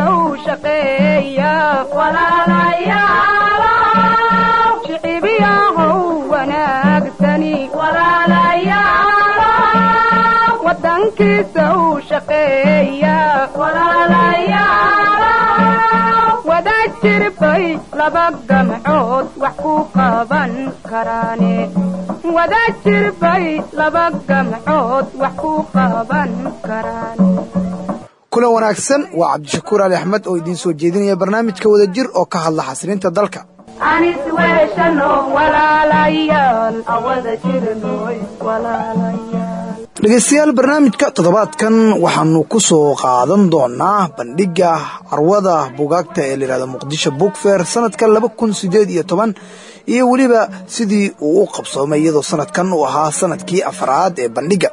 u shaqeeya shicibiyahow wanaagsani wadankiisa u shaqeeya wada jirbay laba gamcood wax ku qaban karaane wada jirbay laba gamcood wax ku qaban karaane kulan wanaagsan waa cabdishakuur ali axmed oo idiin soo jeedinaya barnaamijka wada jir oo ka hadla xasilinta dalka anis weeshano walaalayaal awada jirnoy walaalayaal dhegaystayaal barnaamijka toddobaadkan waxaanu ku soo qaadan doonaa bandhigga carwada bugaagta ee layidhahdo muqdisho bookfair sanadka laba kun sideed iyo toban iyo weliba sidii uu u qabsoomay iyadoo sanadkan uu ahaa sanadkii afraad ee bandhigga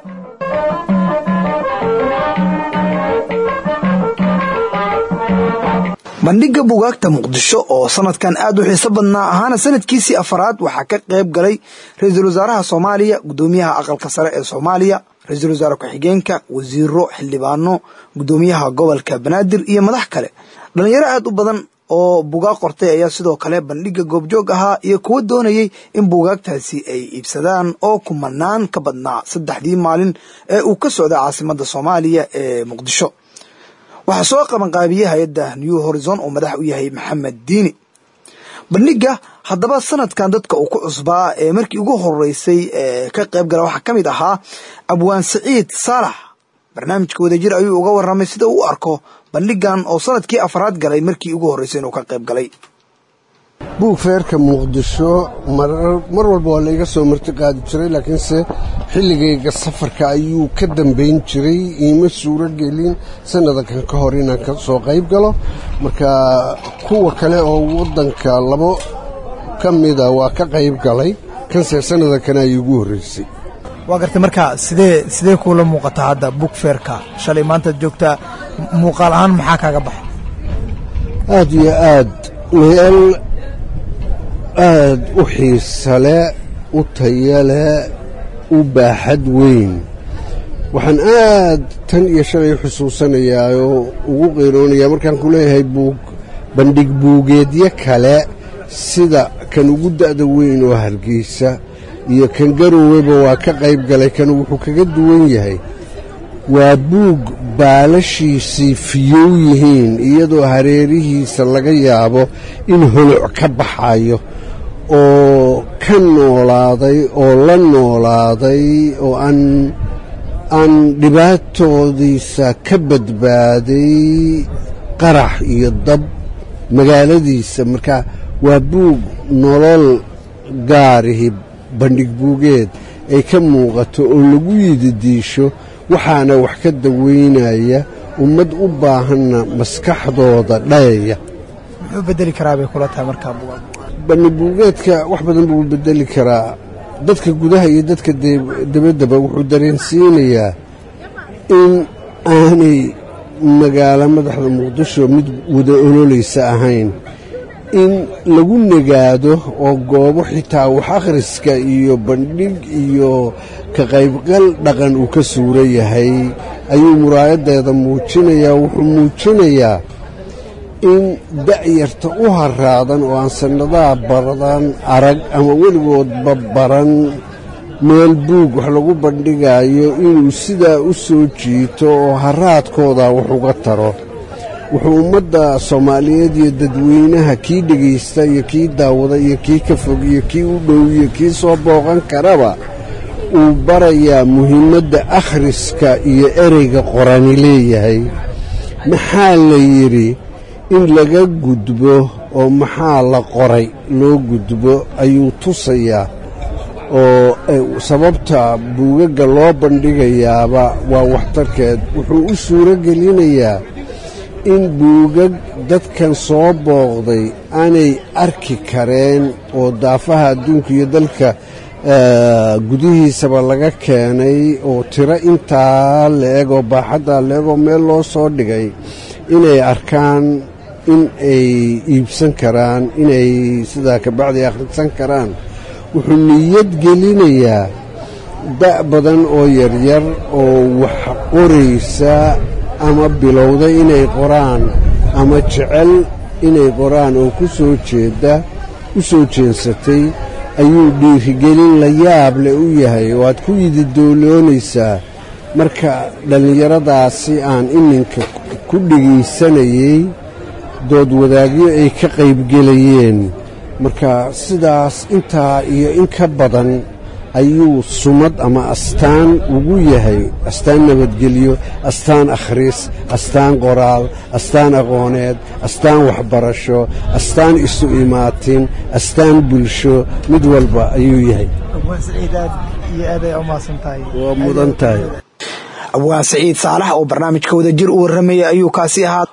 bandhigga bugaagta muqdisho oo sanadkan aad u xiiso badnaa ahaana sanadkiisii afaraad waxaa ka qayb galay ra-iisul wasaaraha soomaaliya guddoomiyaha aqalka sare ee soomaaliya ra-iisul wasaare ku-xigeenka wasiiro xildhibaano guddoomiyaha gobolka banaadir iyo madax kale dhalinyaro aad u badan oo bugaag qortay ayaa sidoo kale bandhigga goobjoog ahaa iyo kuwa doonayay in bugaagtaasi ay iibsadaan oo kumanaan ka badnaa saddexdii maalin ee uu ka socda caasimadda soomaaliya ee muqdisho waxaa soo qabanqaabiyey hay-adda new horizon oo madax u yahay maxamed diini bandhigga haddaba sanadkan dadka uu ku cusbaa ee markii ugu horeysay ee ka qayb gala waxaa ka mid ahaa abwaan saciid saalax barnaamijka wadajir ayuu uga warramay sida uu u arko bandhiggan oo sanadkii afraad galay markii ugu horreysay inuu ka qayb galay buugfeerka muqdisho mar walba waa laiga soo marti qaadi jiray laakiinse xilligayga safarka ayuu ka dambayn jiray iima suuro gelin sannadankan ka hor inaan ka soo qayb galo marka kuwa kale oo waddanka labo ka mida waa ka qayb galay kanse sannadankan ay igu horreysay waa gartay marka sidee sidee kuula muuqataa hadda buugfeerka shalay maantaad joogtaa muuqaal ahaan maxaa kaaga baxay aad iyo aad meel aad u xiisale u tayale u baaxad weyn waxaan aad tan iyo shalay xusuusanayaa oo ugu qeyroonayaa markaan ku leeyahay buug bandhig buugeedyo kale sida kan ugu da'da weyn oo hargeysa iyo kan garoweba waa ka qayb galay kan wuxuu kaga duwan yahay waa buug baalashiisii fiyow yihiin iyadoo hareerihiisa laga yaabo in holoc ka baxayo oo ka noolaaday oo la noolaaday oo aan aan dhibaatoodiisa ka badbaaday qarax iyo dab magaaladiisa marka waa buug nolol gaarihi bandhig buugeed ay ka muuqato oo lagu yididiisho waxaana wax ka daweynaya ummad u baahanna maskaxdooda dhayaya muxuu bedeli karaa bay kula tahay markaa bugaag bandhigbuugeedka wax badan buu bedeli karaa dadka gudaha iyo dadka debaddaba wuxuu dareensiinayaa in aanay magaalo madaxda muqdisho mid wada ololaysa ahayn in lagu nagaado oo goobo xitaa wax akhriska iyo bandhig iyo ka qaybgal dhaqan uu ka suura yahay ayuu muraayaddeeda muujinayaa wuxuu muujinayaa in da'yarta u haraadan oo aan sannadaha baradan arag ama weligoodba baran meel buug wax lagu bandhigaayo inuu sidaa u soo jiito oo haraadkooda wax uga taro wuxuu ummadda soomaaliyeed iyo dadweynaha kii dhegaysta iyo kii daawada iyo kii ka fog iyo kii u dhow iyo kii soo booqan karaba uu barayaa muhiimadda akhriska iyo ereyga qorani leeyahay maxaa la yidhi in laga gudbo oo maxaa la qoray loo gudbo ayuu tusayaa oo sababta buugagga loo bandhigayaaba waa waxtarkeed wuxuu u suuro gelinayaa in buugag dadkan soo booqday aanay arki kareen oo daafaha adduunka iyo dalka gudihiisaba laga keenay oo tiro intaa la-eg oo baaxaddaa la-eg oo meel loo soo dhigay inay arkaan in ay iibsan karaan inay sidaa kabacdi akhrisan karaan wuxuu niyad gelinayaa da' badan oo yaryar oo wax qoraysa ama bilowday inay qoraan ama jecel inay qoraan oo ku soo jeeda u soo jeensatay ayuu dhiirigelin la yaab leh u yahay oo aad ku ididooloonaysaa marka dhallinyaradaasi aan iminka ku dhegaysanayey dood wadaagyo ay ka qaybgelayeen marka sidaas intaa iyo in ka badan ayuu sumad ama astaan ugu yahay astaan nabadgelyo astaan akhris astaan qoraal astaan aqooneed astaan waxbarasho astaan isu imaatin astaan bulsho mid walba ayuu yahay waa mudan tahay abwaan saciid saalax oo barnaamijka wadajir u warramayay ayuu kaasi ahaa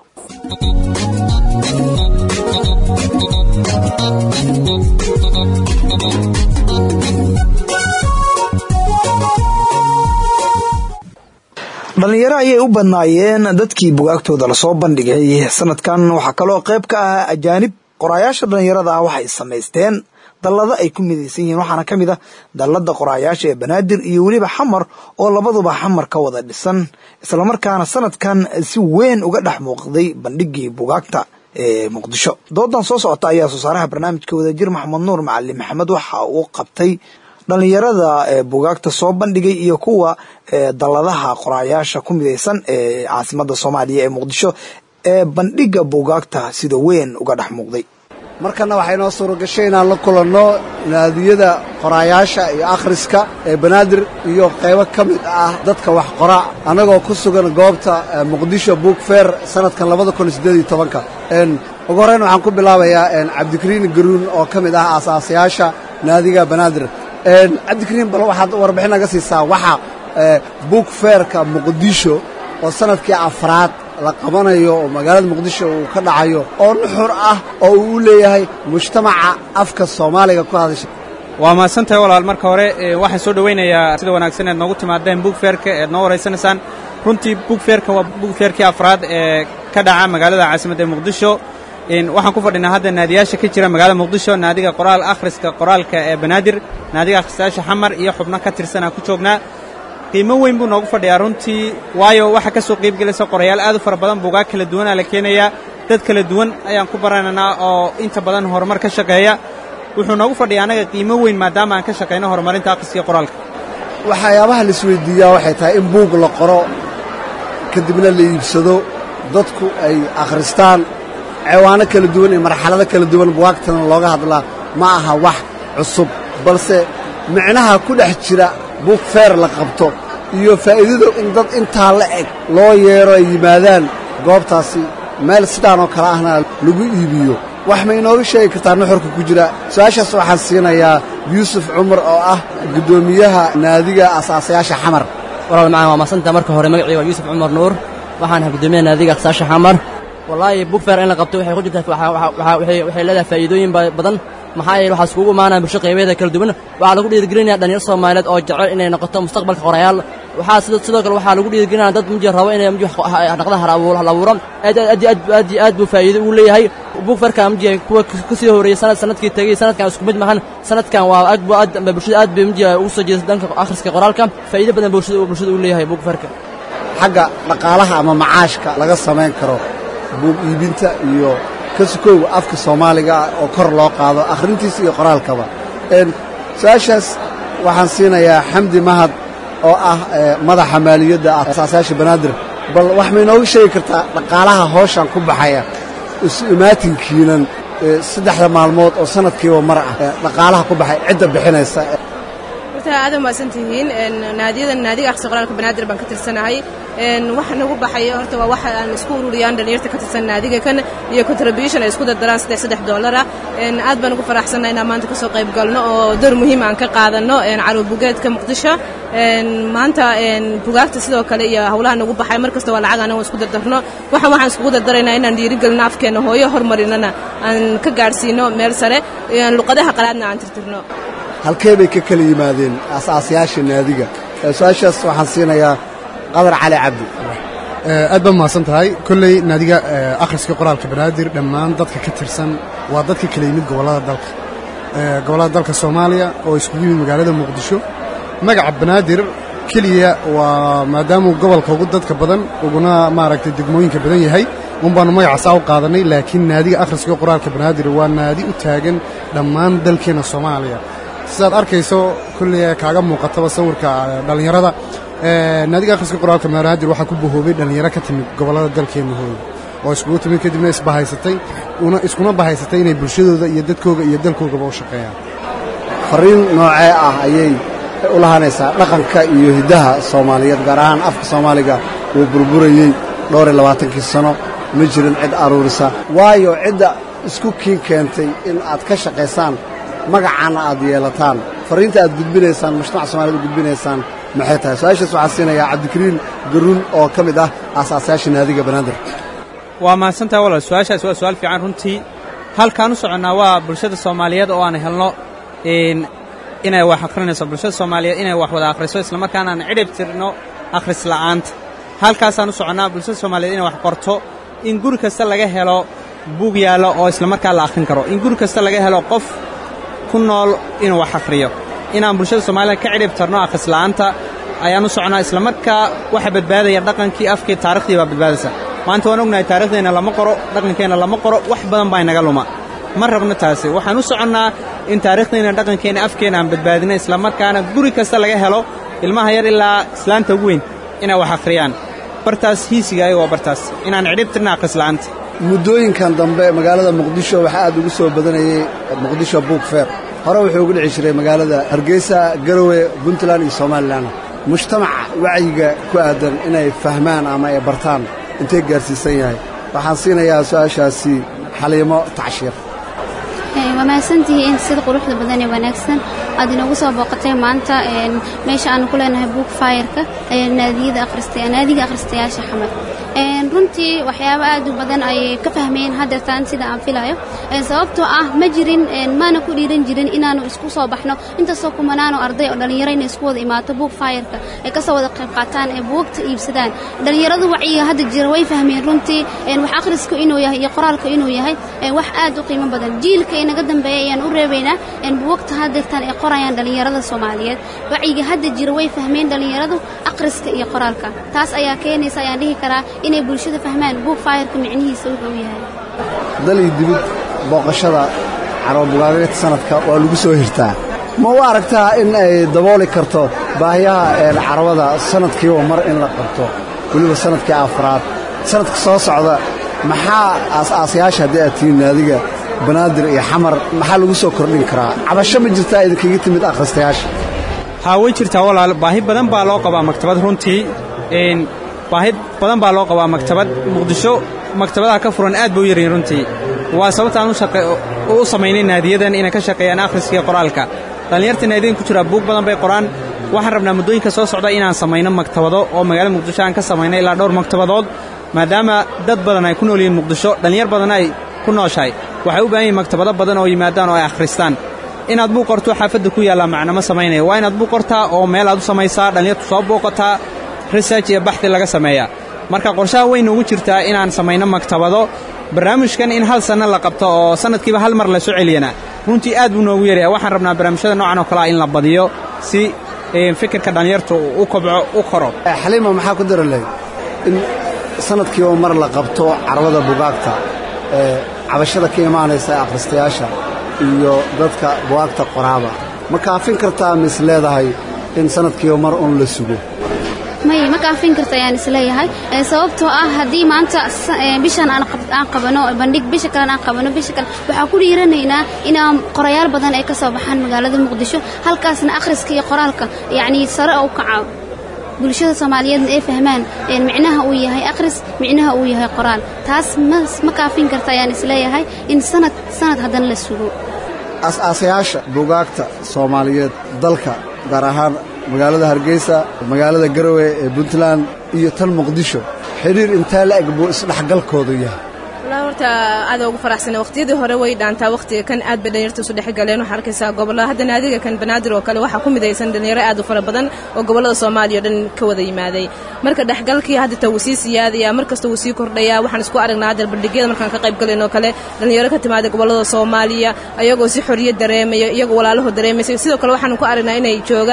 dhallinyaro ayay u badnaayeen dadkii bugaagtooda lasoo bandhigay sanadkan waxaa kaloo qayb ka ah ajaanib qoraayaasha dhallinyarada ah waxay samaysteen dallado ay ku midaysan yihiin waxaana ka mid ah dallada qoraayaasha ee banaadir iyo weliba xamar oo labaduba xamar ka wada dhisan islamarkaana sanadkan si weyn uga dhex muuqday bandhigii bugaagta ee muqdisho doodan soo socota ayaa soo saaraha barnaamijka wadajir maxamed nuur macalin maxamed waxa uu qabtay dhallinyarada bugaagta soo bandhigay iyo kuwa dalladaha qoraayaasha ku midaysan ee caasimada soomaaliya ee muqdisho ee bandhiga bugaagta sida weyn uga dhex muuqday markana waxaa inoo suura gashay inaan la kulanno naadiyada qoraayaasha iyo akhriska ee banaadir iyo qaybo ka mid ah dadka wax qora annagoo ku sugan goobta muqdisho book fair sanadkan labada kun sideed iyo tobanka ugu horreyn waxaan ku bilaabayaa cabdikariin garuun oo ka mid ah aasaasayaasha naadiga banaadir cabdikariin bal waxaad warbixin naga siisaa waxa book fairka muqdisho oo sanadkii afraad la qabanayo oo magaalada muqdisho uu ka dhacayo oo nuxur ah oo uu u leeyahay mujtamaca afka soomaaliga ku hadasha waa mahadsantahay walaal marka hore waxaan soo dhowaynayaa sida wanaagsan eed noogu timaadeen bugfeerka eed noo waraysanaysaan runtii bugfeerka waa bugfeerkii afraad ee ka dhaca magaalada caasimadda ee muqdisho waxaan ku fadhinaa hadda naadiyaasha ka jira magaalada muqdisho naadiga qoraal akhriska qoraalka ee banaadir naadiga akhristayaasha xamar iyo xubno ka tirsanaa ku joognaa qiimo weyn buu noogu fadhiyaa runtii waayo waxaa ka soo qayb gelaysa qorayaal aad u fara badan buugaag kala duwanaa la keenayaa dad kala duwan ayaan ku baranaynaa oo inta badan horumar ka shaqeeya wuxuu noogu fadhiyaa annaga qiimo weyn maadaama aan ka shaqayno horumarinta akhriska qoraalka waxyaabaha la isweydiiyaa waxay tahay in buug la qoro kadibna la iibsado dadku ay akhristaan cewaano kala duwan iyo marxalado kala duwan bugaagtana looga hadlaa ma aha wax cusub balse micnaha ku dhex jira buug feer la qabto iyo faa'iidadu in dad intaa la eg loo yeero ay yimaadaan goobtaasi meel sidaan oo kale ahna lagu iibiyo wax ma inooga sheegi kartaa nuxurka ku jira su-aashaas waxaan siinayaa yuusuf cumar oo ah guddoomiyaha naadiga asaasayaasha xamar walaal macaan waa masantaa marka hore magacii waa yuusuf cumar nuur waxaan ahay guddoomiyaha naadiga asaasayaasha xamar wallaahi bugfair in la qabto waxay ku jirtaa waxay leedahay faa'iidooyin badan maxaa yeele waxaa iskugu imaanaya bulsho qaybeeda kala duwan waxaa lagu dhiirigelinaya dhalinyaro soomaaliyeed oo jecel inay noqoto mustaqbalka qorayaal waxaa sidoo kale waxaa lagu dhiirigelinaya dad mji rabo inay mji naqda hal abuuro aad aad aad iyo aad buu faa'iido ugu leeyahay bugfarka mji kuwa ka sii horeeyey sanad sanadkii tegey sanadkan isku mid mahan sanadkan waa aad buu aad bulshada aad bay mji ugu soo jeedasa dhanka akhriska qoraalka faa'iido badan bulshada bulshada u leeyahay bugfarka xagga dhaqaalaha ama macaashka laga samayn karo buug iibinta iyo ka sukowga afka soomaaliga oo kor loo qaado akhrintiisa iyo qoraalkaba su-aashaas waxaan siinayaa xamdi mahad oo ah madaxa maaliyadda asaasayaasha banaadir bal wax ma inooga sheegi kartaa dhaqaalaha hooshan ku baxaya isu imaatinkiinan saddexda maalmood oo sanadkiiba mar ah dhaqaalaha ku baxay cidda bixinaysa horta aad mahadsantihiin naadiyada naadiga akhriska qoraalka banaadir baan ka tirsanahay waxa nagu baxaya horta waa waxa aan isku ururiyaan dhalinyarta ka tirsan naadiga kan iyo contribution ay isku dardaraan saddex saddex dollar ah aad baan ugu faraxsannahay inaan maanta kasoo qayb galno oo door muhiim aan ka qaadano caruur bugeedka muqdisho maanta bugaagta sidoo kale iyo howlaha nagu baxay mar kasta waa lacag anago isku dardarno waxaan waxaan iskugu dardaraynaa inaan dhiirigelino afkeena hooyo horumarinana aan ka gaadhsiino meel sare luqadaha qalaadna aan tirtirno halkee bay ka kala yimaadeen asaasayaasha naadiga su-aashaas waxaan siinayaa qadar cali cabdi aad baa mahadsan tahay kolley naadiga akhriska qoraalka banaadir dhammaan dadka ka tirsan waa dadka kala yimid gobollada dalka gobollada dalka soomaaliya oo iskugu yimid magaalada muqdisho magaca banaadir keliya waa maadaamuu gobolka ugu dadka badan uguna maaragtay degmooyinka badan yahay un baanu magacaasaa u qaadanay laakiin naadiga akhriska qoraalka banaadir waa naadi u taagan dhammaan dalkeenna soomaaliya sidaad arkayso kolley kaaga muuqataba sawirka dhallinyarada naadiga akhriska qoraalka banaadir waxaa ku bahoobay dhallinyaro ka timid gobollada dalkeenna hooy oo iskugu timid kadibna isbahaysatay una iskuna bahaysatay inay bulshadooda iyo dadkooga iyo dalkoogaba u shaqeeyaan fariin noocee ah ayay u lahaanaysaa dhaqanka iyo hiddaha soomaaliyeed gaar ahaan afka soomaaliga uu burburayey dhowr iyo labaatankii sano ma jirin cid aruurisa waayo cidda isku kiin keentay in aad ka shaqaysaan magacaana aad yeelataan fariinta aad gudbinaysaan mujtamaca soomaaliyed u gudbinaysaan maxay tahay su-aashaas waxaa siinayaa cabdikariin garuun oo ka mid ah aasaasayaasha naadiga banaadir waa mahadsantaha walaal su-aashaas waa su-aal fiican runtii halkaan u soconnaa waa bulshada soomaaliyeed oo aan helno inay wax akhrinayso bulshada soomaaliyeed inay wax wada akhriso islamarkaana aan cidhib tirno akhris la'aanta halkaasaan u soconnaa bulshada soomaaliyeed inay wax qorto in guri kasta laga helo buug yaallo oo islamarkaa la akhrin karo in guri kasta laga helo qof ku nool inuu wax akhriyo inaan bulshada soomaaliyed ka cidhib tarno akhris la'aanta ayaan u soconnaa islamarkaa waxa badbaadaya dhaqankii afkii taarikhdii baa badbaadaysa maanta waan ognahay taarikhdeenna lama qoro dhaqankeenna lama qoro wax badan baa inaga luma ma rabno taasi waxaan u soconnaa in taariikhdeenna dhaqankeenna afkeenna aan badbaadino islamarkaana guri kasta laga helo ilmaha yar ilaa islaanta ugu weyn inay wax akhriyaan bartaas hiisiga ayaga waa bartaas inaan cidhib tirna akhrisla'aanta muddooyinkan dambe magaalada muqdisho waxaa aad ugu soo badanayey muqdisho buug feer hore wuxuu ugu dhici jiray magaalada hargeysa garowe puntland iyo somalilan mujtamaca wacyiga ku aadan inay fahmaan ama ay bartaan intee gaarsiisan yahay waxaan siinayaa su-aashaasi xaliimo tacshiir waa mahadsantihiin sida quruxda badan ee wanaagsan aad inoogu soo booqatay maanta meesha aanu ku leenahay buug faayarka naadiga akhristayaasha xamar runtii waxyaabo aad u badan ayay ka fahmeen haddeertaan sida aan filayo sababtoo ah ma jirin maana ku dhiiran jirin inaanu isku soo baxno intaasoo kumanaano arday oo dhallinyaro inay isku wada imaato buug faayarka ay kasoo wada qayb qaataan ee buugta iibsadaan dhallinyaradu wacyiga hadda jira way fahmeen runtii wax akhrisku inuu yahay iyo qoraalka inuu yahay wax aad u qiimo badan jiilka inaga dambeeya ayaan u reebaynaa buugta haddeertaan ay qorayaan dhallinyarada soomaaliyeed wacyiga hadda jira way fahmeen dhallinyaradu akhriska iyo qoraalka taas ayaa keenaysa ayaan dhihi karaa inay bulshada fahmaan buug faayarka micnihiisa wuxuu yahay dal iyo dibid booqashada carababugaageedka sanadka waa lagu soo hirtaa ma u aragtaa in ay dabooli karto baahiyaha carabada sanadkiiba mar in la qabto weliba sanadkii afraad sanadka soo socda maxaa aas-aasayaasha haddii aad tihiin naadiga banaadir iyo xamar maxaa lagu soo kordhin karaa cabasho ma jirtaa idinkaga timid akhristayaasha haa way jirtaa walaal baahi badan baa loo qabaa maktabad runtii baahi badan baa loo qabaa maktabad muqdisho maktabadaha ka furan aad bay u yaryihin runtii waa sababtaan u samaynay naadiyadan inay ka shaqeeyaan akhriskiiyo qoraalka dhallinyarta naadiyadan ku jiraa buug badan bay qoraan waxaan rabnaa muddooyinka soo socda inaan samayno maktabado oo magaalada muqdisho aan ka samayno ilaa dhowr maktabadood maadaama dad badan ay ku nool yihiin muqdisho dhallinyar badan ay ku nooshahay waxay u baahan yihin maktabado badan oo yimaadaan oo ay akhristaan inaad buuq qorto xaafadda ku yaallaa macnama samaynaya waa inaad buuq qortaa oo meel aad u samaysaa dhallinyartu soo booqataa research iyo baxdi laga sameeyaa marka qorshaha weyn ugu jirtaa inaan samayno maktabado barnaamijkan in hal sanno la qabto oo sanadkiiba hal mar la soo celiyana runtii aad buu noogu yaraya waxaan rabnaa barnaamijyada noocan oo kalea in la badiyo si fikirka dhallinyartu u kobco u koro xaliima maxaa ku dara lahayd in sanadkiiba mar la qabto carwada bugaagta ee cabashada ka imaanaysa akhristayaasha iyo dadka bugaagta qoraaba ma kaafin kartaa mis leedahay in sanadkiiba mar un la sugo maya ma kaafin karta ayaan isleeyahay sababtoo ah haddii maanta bishan aan qabano bandhig bisha kalena aan qabano bisha kale waxaan ku dhiiranaynaa inaan qorayaal badan ay ka soo baxaan magaalada muqdisho halkaasna akhriska iyo qoraalka yacnii sare oo u kaca bulshada soomaaliyeedna ay fahmaan micnaha uu yahay akhris micnaha uu yahay qoraal taas ma kaafin karta ayaan isleeyahay in sanad sanad haddana la sugo as-aasayaasha bugaagta soomaaliyeed dalka gaar ahaan magaalada hargeysa magaalada garowe ee puntland iyo tan muqdisho xidhiir intee la eg buu isdhexgalkoodu yahay wallaahi horta aad ugu faraxsana waqtiyadii hore way dhaantaa waqtiga kan aad bay dhalinyarta isu dhexgaleen waxaa arkaysaa gobollada hadda naadiga kan banaadir oo kale waxaa ku midaysan dhalinyaro aad u fara badan oo gobollada soomaaliya o dhan ka wada yimaaday marka dhexgalkii haddata wuu sii siyaadaya mar kasta wuu sii kordhayaa waxaan isku aragnaa hadda bandhigyada markaan ka qayb galayno kale dhalinyaro ka timaada gobollada soomaaliya ayagoo si xorriyad dareemaya iyagoo walaalaho dareemaysa sidoo kale waxaan ku aragnaa inay joogaan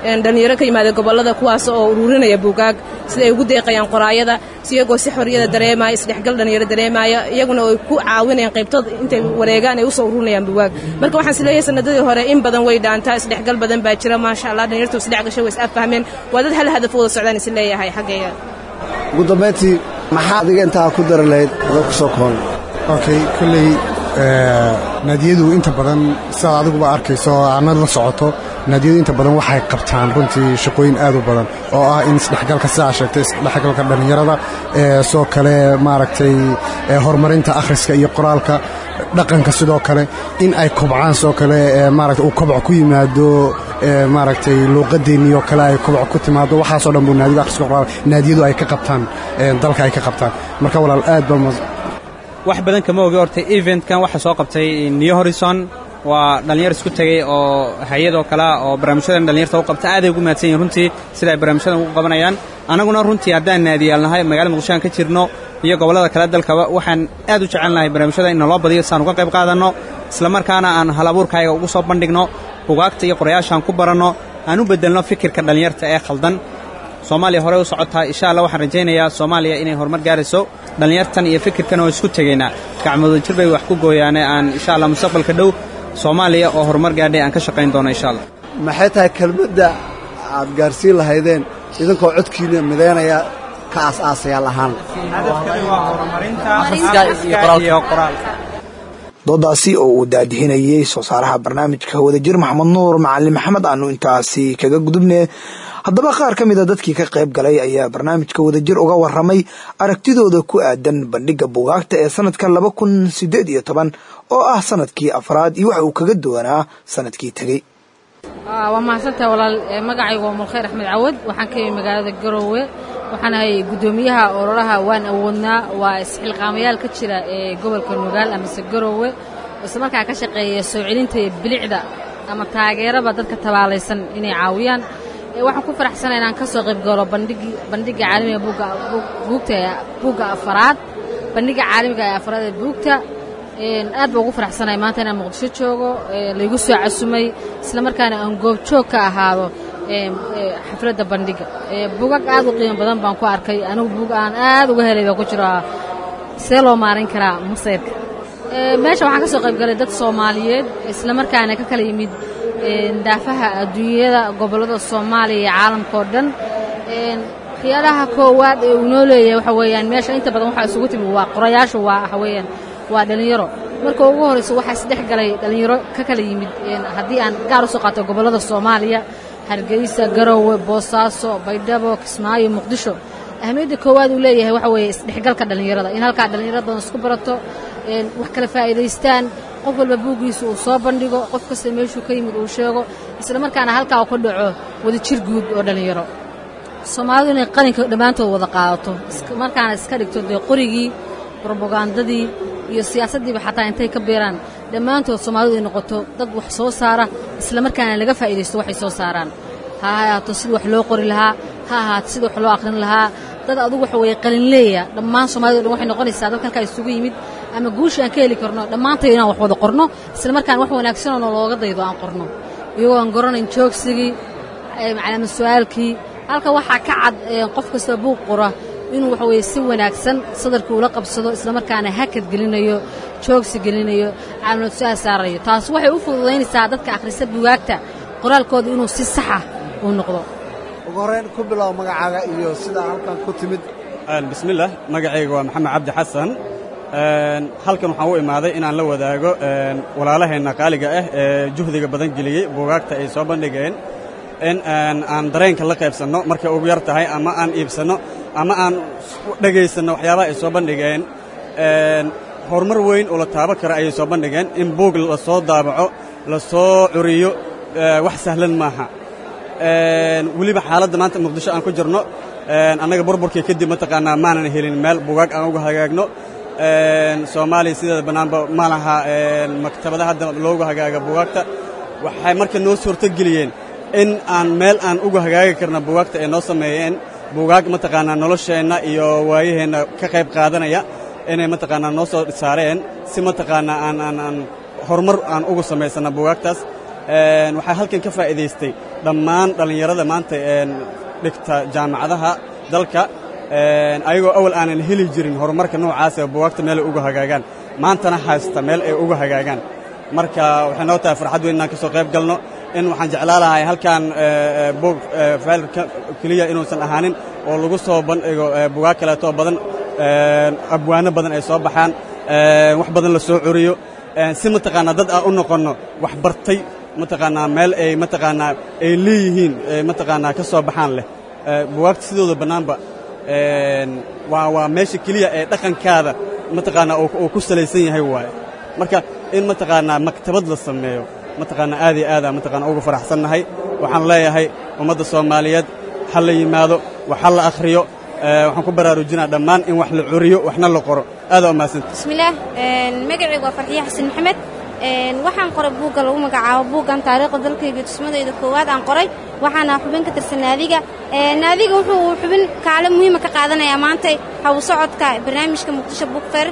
dhallinyaro ka yimaada gobollada kuwaas oo ururinaya buugaag sida ay ugu deeqayaan qoraayada iyagoo si xorriyada dareemaya isdhexgal dhallinyaro dareemaya iyaguna ay ku caawinayaan qaybtood intay wareegaan ay usoo ururinayaan buugaag marka waxaan isleeyahay sanadadii hore in badan way dhaantaa isdhexgal badan baa jira maasha allah dhallinyartu isdhex gashay way is affahmeen waa dad hal hadaf wada socdaan is leeyahay xaggayga ugu dambayntii maxaa adiga intaa ku dari lahayd adoo ku soo koon okay kolley naadiyadu inta badan sidaad adiguba arkayso aanad la socoto naadiyadu inta badan waxay qabtaan runtii shaqooyin aad u badan oo ah in isdhexgalka sidaa sheegtay isdhexgalka dhallinyarada soo kale maaragtay horumarinta akhriska iyo qoraalka dhaqanka sidoo kale in ay kobcaan soo kale maaragtay uu kobco ku yimaado maaragtay luuqadeennii oo kale ay kobco ku timaado waxaasoo dhan buu naadiga akhriska qoraal naadiyadu ay ka qabtaan dalka ay ka qabtaan marka walaal aad ba wax badan kama ogi horta eventkan waxaa soo qabtay new horizon waa dhallinyar isku tegey oo hay-adoo kalea oo barnaamijyadan dhallinyarta u qabta aaday ugu mahadsan yihin runtii sida ay barnaamijyadan ugu qabanayaan annaguna runtii haddaan naadiyaalnahay magaalada muqdisho aan ka jirno iyo gobollada kale dalkaba waxaan aad u jecelnahay barnaamijyada in naloo badiyo saan uga qayb qaadanno islamarkaana aan halabuurkaayaga ugu soo bandhigno bugaagta iyo qorayaashaan ku baranno aan u beddelno fikirka dhallinyarta ee khaldan soomaaliya horey u socotaa insha allah waxaan rajaynayaa soomaaliya inay horumar gaarayso dhallinyartan iyo fikirkan oo isku tegaynaa gacmooda jir bay wax ku gooyaane aan insha allah mustaqbalka dhow soomaaliya oo horumar gaadhay aan ka shaqayn doono insha allah maxay tahay kelmadda aad gaarsiin lahaydeen idinkoo codkiina midaynaya ka aas-aasayaal ahaan doodaasi oo uu daadihinayey soo saaraha barnaamijka wadajir maxamed nuur macalin maxamed aanu intaasi kaga gudubne haddaba qaar ka mida dadkii ka qayb galay ayaa barnaamijka wadajir uga waramay aragtidooda ku aadan bandhiga bugaagta ee sanadka laba kun sideed iyo toban oo ah sanadkii afraad iyo waxa uu kaga duwanaa sanadkii tegey waa mahadsantaha walaal magacaygu waa mulkhayr axmed cawad waxaan ka yimi magaalada garoowe waxaan ahay guddoomiyaha ololaha waan awoodnaa waa isxilqaamayaal ka jira ee gobolka nugaal amase garoowe islamarkaa ka shaqeeya soo celinta bilicda ama taageeraba dadka tabaalaysan inay caawiyaan waxaan ku faraxsana inaan ka soo qayb galo bandhigga caalamiga buugta buugga afaraad bandhigga caalamiga ee afaraad ee buugta aad baa ugu faraxsanay maanta inaan muqdisho joogo laygu soo casumay isla markaana aan goobjoog ka ahaado xafladda bandhigga bugag aad u qiimo badan baan ku arkay anigu bug aan aad uga helay baa ku jiro see loo maarin karaa masayrka meesha waxaan ka soo qayb galay dad soomaaliyeed isla markaana ka kala yimid daafaha adduunyada gobollada soomaaliya iyo caalamka oo dhan waxyaalaha koowaad ee uu noo leeyahay waxa weeyaan meesha inta badan waxaa isugu timi waa qorayaashu waa waxa weeyaan waa dhallinyaro marka ugu horrayso waxaa isdhex galay dhallinyaro ka kala yimid haddii aan gaar u soo qaato gobollada soomaaliya hargeysa garowe boosaaso baydhabo kismaayo muqdisho ahmiyadda koowaad uu leeyahay waxa weeye isdhexgalka dhallinyarada in halkaa dhallinyaro badan isku barato wax kala faa'iidaystaan qof walba buuggiisa uu soo bandhigo qof kasta meeshuu ka yimid uu sheego isla markaana halkaa uu ka dhaco wada jir guud oo dhallinyaro soomaalidu inay qalinka dhammaantood wada qaadato markaana iska dhigto dee qorigii brobagandadii iyo siyaasaddiiba xataa intay ka beeraan dhammaantood soomaalidu ay noqoto dad wax soo saara isla markaana laga faa'iidaysto waxay soo saaraan ha ahaato sidii wax loo qori lahaa ha ahaato sidii wax loo aqrin lahaa dad adugu waxa weeye qalinleeya dhammaan soomaalida o dhan waxay noqonaysaa dad halkaa isugu yimid ama guusha aan ka heli karno dhammaantayo inaan wax wada qorno isla markaan wax wanaagsanoo nalooga daydo aan qorno iyagoo aan goranayn joogsigii calaama su-aalkii halka waxaa ka cad qof kasta buuq qora inuu waxa weeye si wanaagsan sadarkii ula qabsado isla markaana hakad gelinayo joogsi gelinayo calaamad su-aal saarayo taas waxay u fududaynaysaa dadka akhrisa bugaagta qoraalkooda inuu si saxa uu noqdo ugu horrayn ku bilow magacaaga iyo sidaa halkan ku timid bismillaah magacayga waa maxamed cabdi xasan halkan waxaan u imaaday inaan la wadaago walaalaheenna qaaliga ah ee juhdiga badan geliyey buugaagta ay soo bandhigeen in aan dareenka la qaybsanno markay ugu yar tahay ama aan iibsanno ama aan dhegaysanno waxyaabaha ay soo bandhigeen horumar weyn oo la taabo kara ayay soo bandhigeen in buug la soo daabaco la soo curiyo wax sahlan maaha weliba xaaladda maanta muqdisho aan ku jirno annaga burburkii kadib mataqaanaa maanan helin meel bugaag aan uga hagaagno soomaaliya sideeda bannaanba ma laha maktabada hadda loogu hagaaga bugaagta waxay marka noo suurto geliyeen in aan meel aan uga hagaagi karna bugaagta ay noo sameeyeen bugaag mataqaanaa nolosheenna iyo waayaheenna ka qayb qaadanaya inay mataqaanaa noo soo saareen si mataqaanaa aan aan aan horumar aan ugu samaysanna bugaagtaas waxaa halkan ka faa'iidaystay dhammaan dhallinyarada maanta dhigta jaamacadaha dalka ayagoo awal aanan heli jirin horumarka noocaas ee buwaagta meel ay uga hagaagaan maantana haysta meel ay uga hagaagaan marka waxay noo tahay farxad weyn inaan ka soo qayb galno in waxaan jeclaa lahay halkan buug faylka keliya inuusan ahaanin oo lagu soo bandhigo bugaag kaleetoo badan abwaano badan ay soo baxaan wax badan la soo curiyo si mataqaanaa dad aan u noqonno wax bartay mataqaanaa meel ay mataqaanaa ay leeyihiin mataqaanaa ka soo baxaan leh bugaagta sidooda bannaanba waa waa meesha keliya ee dhaqankaada mataqaanaa uu ku salaysan yahay waaye marka in mataqaanaa maktabad la sameeyo mataqaanaa aad iyo aada mataqaanaa uga faraxsannahay waxaan leeyahay ummadda soomaaliyeed ha la yimaado wax ha la akhriyo waxaan ku baraarujinaa dhammaan in wax la curiyo waxna la qoro aada u mahadsanta bismillaah magacaygu waa farxiye xasan maxamed waxaan qoray buugga lagu magacaabo buuggan taariikhda dalkayga tusmadayda koowaad aan qoray waxaana xubin ka tirsan naadiga naadiga wuxuu xubin kaale muhiima ka qaadanayaa maantay hawu socodka barnaamijka muqdisho book fair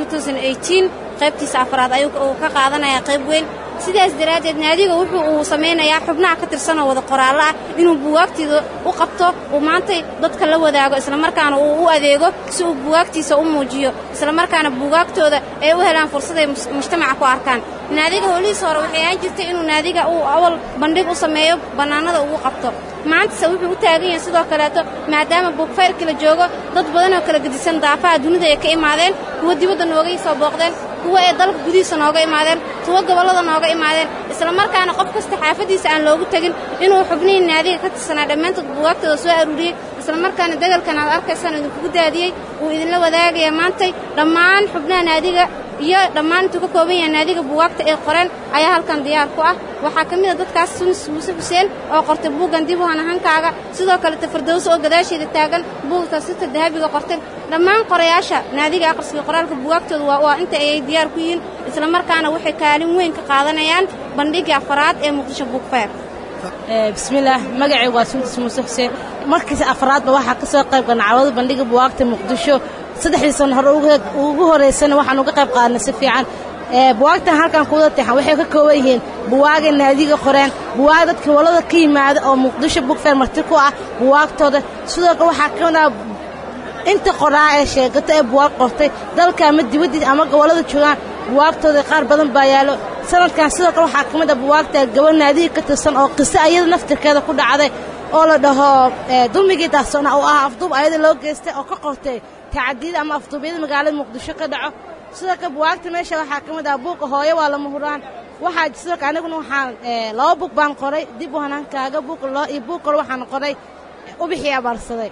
qaybtiisa afraad ayuu ka qaadanayaa qayb weyn sidaas daraaddeed naadiga wuxuu uu samaynayaa xubnaha ka tirsanoo wada qoraallo ah inuu buwaagtiida u qabto uu maantay dadka la wadaago islamarkaana uu u adeego si uu buwaagtiisa u muujiyo islamarkaana buugaagtooda ay u helaan fursaday mujtamaca ku arkaan naadiga howlihiis hore waxay ahaan jirtay inuu naadiga uu awal bandhig u sameeyo bannaanada ugu qabto maantase wuxuu u taagan yahay sidoo kaleeto maadaama buugfayrka la joogo dad badanoo kala gedisan daafaha dunida ay ka imaadeen kuwa dibadda nooga soo booqdeen kuwa ee dalka gudihiisa nooga imaadeen kuwa gobollada nooga imaadeen islamarkaana qof kasta xaafaddiisa aan loogu tegin inuu xubnihii naadiga ka tirsanaa dhammaantood buugaagtooda soo aruuriyey islamarkaana degalkan aad arkaysaan idinkugu daadiyey uu idinla wadaagaya maantay dhammaan xubnaha naadiga iyo dhammaan intuu ka kooban yahay naadiga buugaagta ay qoreen ayaa halkan diyaar ku ah waxaa ka mid a dadkaas sunis muuse xuseen oo qortay buuggan dib u hanahankaaga sidoo kaleta fardowso oo gadaasheeda taagan buugta sita dahabiga qortay dhammaan qorayaasha naadiga aqriska qoraalka buugaagtooda waa inta ayay diyaar ku yihiin islamarkaana waxay kaalin weyn ka qaadanayaan bandhigii afaraad ee muqdisho buugfeer bismillaah magacaygu waa suntis muuse xuseen markiis afraadba waxaa ka soo qayb ganacawada bandhiga buwaagta muqdisho saddexdii sano hore ugu horeysana waxaan uga qayb qaadnay si fiican buwaagtan halkan kuwada tixan waxay ka kooban yihiin buwaagay naadiga qoreen buwaag dadka walada ka yimaada oo muqdisho bugfeer marti ku ah buwaagtooda sidoo kale waxaa ka mid ah inta qoraa ee sheegata ee buwaag qortay dalka ama dibaddiisa ama gobollada joogaan buwaagtooda qaar badan baa yaallo sanadkan sidoo kale waxaa ka mid ah buwaagta gaba naadiga ka tirsan oo qiso ayada naftirkeeda ku dhacday oo la dhaho dulmigii daahsoona oo ah afduub ayada loo geystay oo ka qortay tacadiyada ama afduubyada magaalada muqdisho ka dhaco sidoo kale buwaagta meesha waxaa ka mid ah buuqa hooyo waa lama huraan waxaa sidoo kale aniguna waxaan laba buug baan qoray dib u hanaankaaga buuq loo iyo buuq kale waxaan qoray ubixii abaarsaday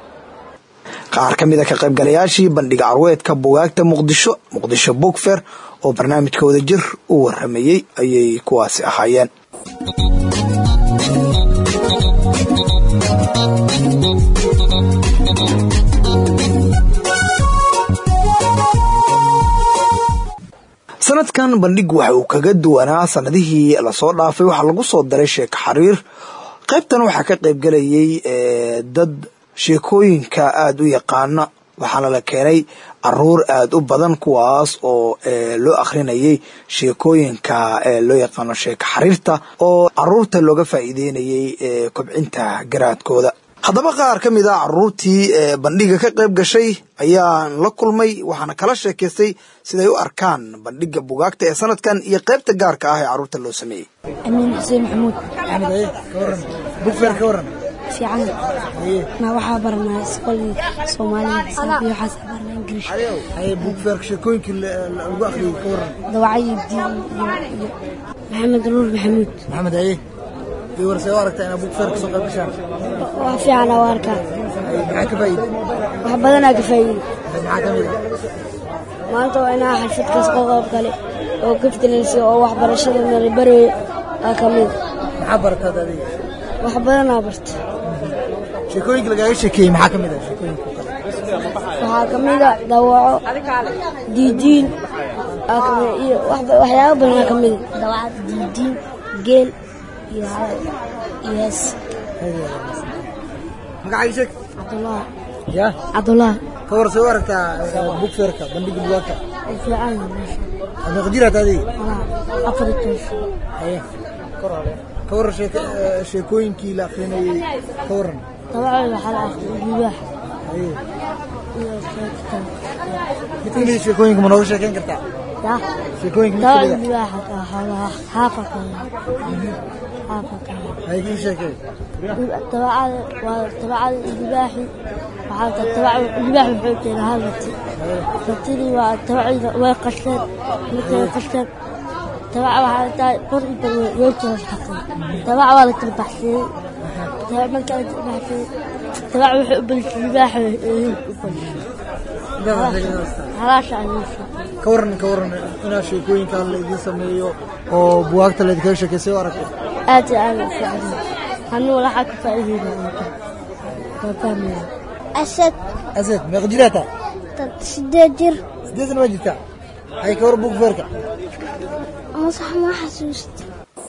qaar ka mida ka qaybgalayaashii bandhiga carweedka bugaagta muqdisho muqdisho bugfer oo barnaamijka wada jir u waramayey ayay kuwaasi ahaayeen sanadkan bandhigu waxa uu kaga duwanaa sanadihii lasoo dhaafay waxaa lagu soo daray sheeko xariir qaybtan waxaa ka qaybgalayay dad sheekooyinka aada u yaqaana waxaana la keenay caruur aada u badan kuwaas oo loo akhrinayay sheekooyinka loo yaqaano sheeko xariirta oo caruurta looga faa'iideynayay kobcinta garaadkooda haddaba qaar ka mid a caruurtii bandhiga ka qayb gashay ayaan la kulmay waxaana kala sheekaystay siday u arkaan bandhiga bugaagta ee sanadkan iyo qaybta gaarka ah ee caruurta loo sameeyey amiin xuseen maxamuud bugfer ka waran fiican na waxaa baranaa isqoolii soomaaliya xisaab iyo waxaas baranaa ingiriish haye bugferka sheekooyinkii lagu akhriyey ka waran dawacayi diin iyo maxamed nuur maxamuud maxamed haye iyo warsee u aragtaa inaad bugfer ka soo qayb gashaan waa fiican waa arkaa maxaa ka faa'iide wax badanaa ka faa'iide maxaa ka mid ah maanta waa inaa xalfad kasta qayb gale oo gaftalaysa oo waxbarashada nala barooyo aa ka mid maxaa barataad adiga wax badanaa barta sheekooyinka lagaaga sheekeeyey maxaa ka mid ah sheekooyinka waxaa ka mid a dawaco diidiin aa ka mid iyo waxyaabo badanaa ka mid dawacad diidiin geel iyo iyo hees magacaaga sheeg cabdullah ya cabdullah ka war soo aragtaa bugferka bandhiga bugaagta fiican aad meeqa jiraad adiga afar toos haye ka warran sheeko- eh, sheekooyinkii la akrinayey ka warran dabcan waxaa la akhriyay libaax Haye. iyo sheekada mid kamid ah sheekooyinka ma nooga sheekeyn kartaa ya sheekooyinka mid dabcan kamid libaaxa ka xoolaha xaafa kale xaafa kale ah hay kii sheekey dabacada waa dabacada libaaxi waxaa ta dabac libaax wuxuu jeeda hal rati ratidii waa dabacida way qashteen midka way qashteen dabac waxaa tahay qor iyo bar way way kala shaqay dabac waa la kala baxsiyey dabac marka la kala baxsiyey dabac wuxuu u belisay libaaxa hilib u belisay halaasha ayuu sheegay ka warran ka warran inaa sheekooyinkan la idiin sameeyo oo buwaagta la idinkaga sheekeysay oo aragtay aad iyo aad u fiican anigu waxaa ka faa'iideyna waa fahmaya asad asad meeqa jiraa taa sideed jir sideedna waa jirtaa hay ka warran buug feerka masax ma xasuusta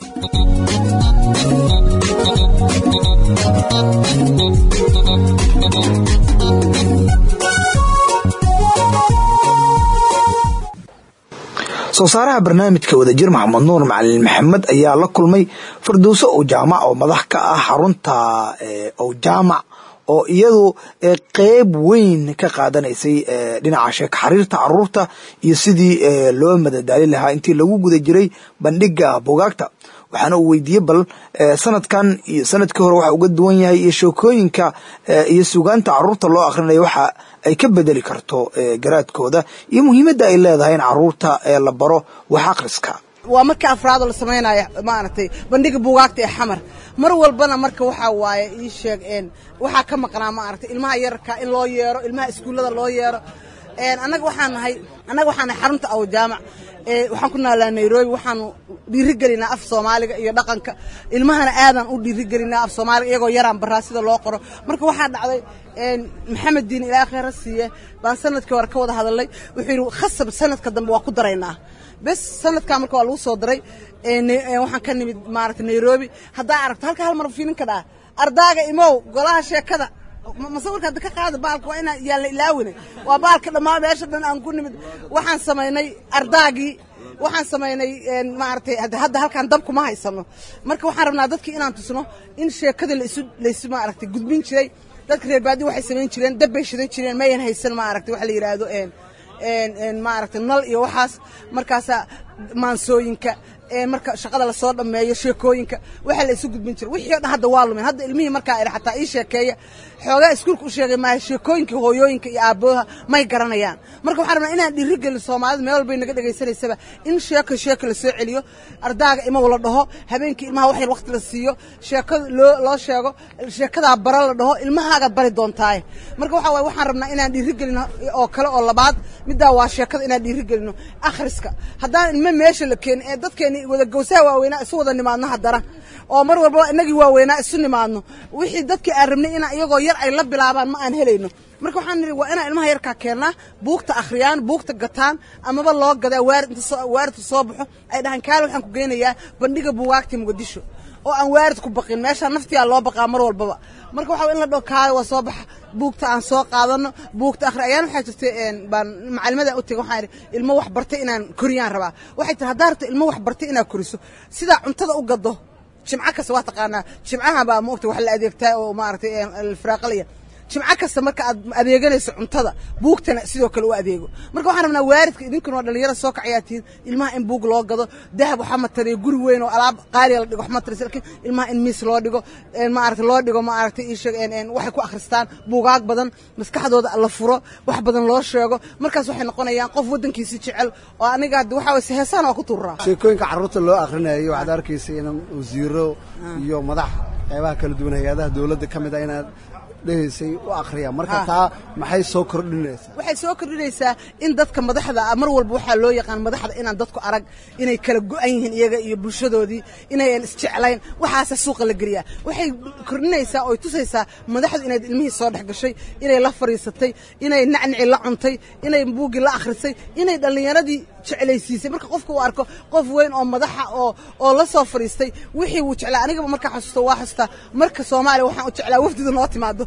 soo saaraha barnaamijka wadajir maxamed nuur macalin maxamed ayaa la kulmay firdowso ow jaamac oo madax ka ah xarunta eh, ow jaamac oo iyadu eh, qeyb weyn ka qaadanaysay eh, dhinaca sheeka xariirta caruurta iyo sidii eh, loo madadaali lahaa intii lagu guda jiray bandhiga bugaagta waxaana uu weydiiyey bal eh, sanadkan iyo sanadkii hore waxa uga duwan yahay iyo sheekooyinka eh, iyo sugaanta caruurta loo akhrinayo waxa ay ka bedeli karto eh, garaadkooda iyo muhiimadda ay leedahay in caruurta eh, la baro wax akhriska waa markii afraadoo la samaynayo maaragtay bandhiga buugaagta ee xamar mar walbana marka waxaa waaye ii sheeg een waxaa ka maqnaa maaragtay ilmaha yararka in loo yeero ilmaha iskuullada loo yeero een annaga waxaan nahay annaga waxaan nahay xarunta aw jaamac ee waxaan ku naalaa nairobi waxaanu dhiirigelinaa af soomaaliga iyo dhaqanka ilmahana aadan u dhiirigelinaa af soomaaliga iyagoo yaraan baraa sida loo qoro marka waxaa dhacday een maxamed diin ilaa khayra siiye baan sanadkii hore ka wada hadalnay wuxuu yidhi khasab sanadka dambe waa ku daraynaa bes sanadkaa marka waa lagu soo daray ee ne- ee waxaan ka nimid maaragtay nairobi haddaa aragto halka hal mar fiilin ka dhaa ardaaga imow golaha sheekada ma- masawirka hadda ka qaada baalka waa inaan yaan la ilaawine waa baalka dhammaan meesha dhan aan ku nimid waxaan samaynay ardaagii waxaan samaynay een, maaragtay hadda hadda halkaan dab kuma haysano marka waxaan rabnaa dadkii inaan tusno in sheekada laisu laisu maaragtay gudbin jiray dadka reer baadi waxay samayn jireen dab bay shidan jireen mayan haysan maaragtay waxa la yidhaahdo een een een maaragtay nal iyo waxaas markaasaa maansooyinka een marka shaqada lasoo dhammeeyo sheekooyinka waxa la isu gudbin jiray wixii oo dhan hadda waa lumeen hadda ilmihii markaa iri xataa ii sheekeeya xoogaa iskuulka u sheegay maaha sheekooyinkii hooyooyinka iyo aabbooha may garanayaan marka waxaan rabnaa inaan dhiirigelin soomaalida meel walbay naga dhegaysanaysaba in sheeko sheeko la soo celiyo ardaaga imaw la dhaho habeenkii ilmaha wax yar waqti la siiyo sheekada loo loo sheego sheekadaa bara la dhaho ilmahaagaad bari doontaaye marka waxaa waaye waxaan rabnaa inaan dhiirigelin oo kale oo labaad middaa waa sheekada inaan dhiirigelino akhriska haddaan ilmo meesha la keenin ee dadkeeni wada gowsaha waaweynaa isu wada nimaadno haddana oo mar walba inagii waaweynaa isu nimaadno wixii dadkii aan rabnay inaa iyagoo yar ay la bilaabaan ma aan helayno marka waxaan nidhi waa inaan ilmaha yarkaa keennaa buugta akhriyaan buugta gataan amaba loo gadaa waarid inta soo waaridka soo baxo ay dhahaan kaale waxaan ku geynayaa bandhiga buugaagta muqdisho oo aan waarid ku baqin meeshaa naftiyaa loo baqaa mar walbaba marka waxaa in la dhaho kaale waa soo baxa buugta aan soo qaadano buugta akhri ayaan waxaa jirtay een, baan macalimada u tegay waxaan idhi ilmo wax bartay inaan koriyaan rabaa waxay tiri haddaa rabto ilmo wax bartay inaad koriso sidaa cuntada u gado jimco kasta waa taqaanaa jimcaha baa maogta wax la adeegtaa oo maaragtay alfiraaqaliya jimco kasta marka aad adeeganayso cuntada buugtana sidoo kale u adeego marka waxaan rabnaa waaridka idinkuna waa dhalinyaro soo kacayaa tihiin ilmaha in buug loo gado dahab waxaa matariya guri weyn oo alaab qaaliya la dhigo wax mataraysa laakiin ilmaha in miis loo dhigo een maaragtay loo dhigo maaragtay ii sheeg een een waxay ku akhristaan buugaag badan maskaxdooda la furo wax badan loo sheego markaas waxay noqonayaan qof waddankiisi jecel oo aniga hadda waxaa waye heesaan waa ku tuuraa sheekooyinka carruurta loo akhrinayo waxaad arkaysa in wasiiro iyo madax qaybaha kala duwan hay-adaha dowladda ka mid ah inaad dhehaysay u akhriyaan marka Ha. taa maxay soo kordhinaysaa waxay soo kordhinaysaa in dadka madaxda ah mar walba waxaa loo yaqaan madaxda inaan dadku arag inay kala go-an yihiin iyaga iyo bulshadoodii inayan isjeclayn waxaasa suuqa la geliyaa waxay kordhinaysaa oy tusaysaa madaxdu inay ilmihii soo dhex gashay inay la fadhiisatay inay nacnici la cuntay inay buuggii la akhrisay inay dhallinyaradii jeclaysiisay marka qofka uu arko qof weyn oo madaxa oo oo la soo fadhiistay wixii wuu jeclaa anigaba markaa xasuusto waa xasuustaa marka soomaaliya waxaan u jeclaa wafdida noo timaado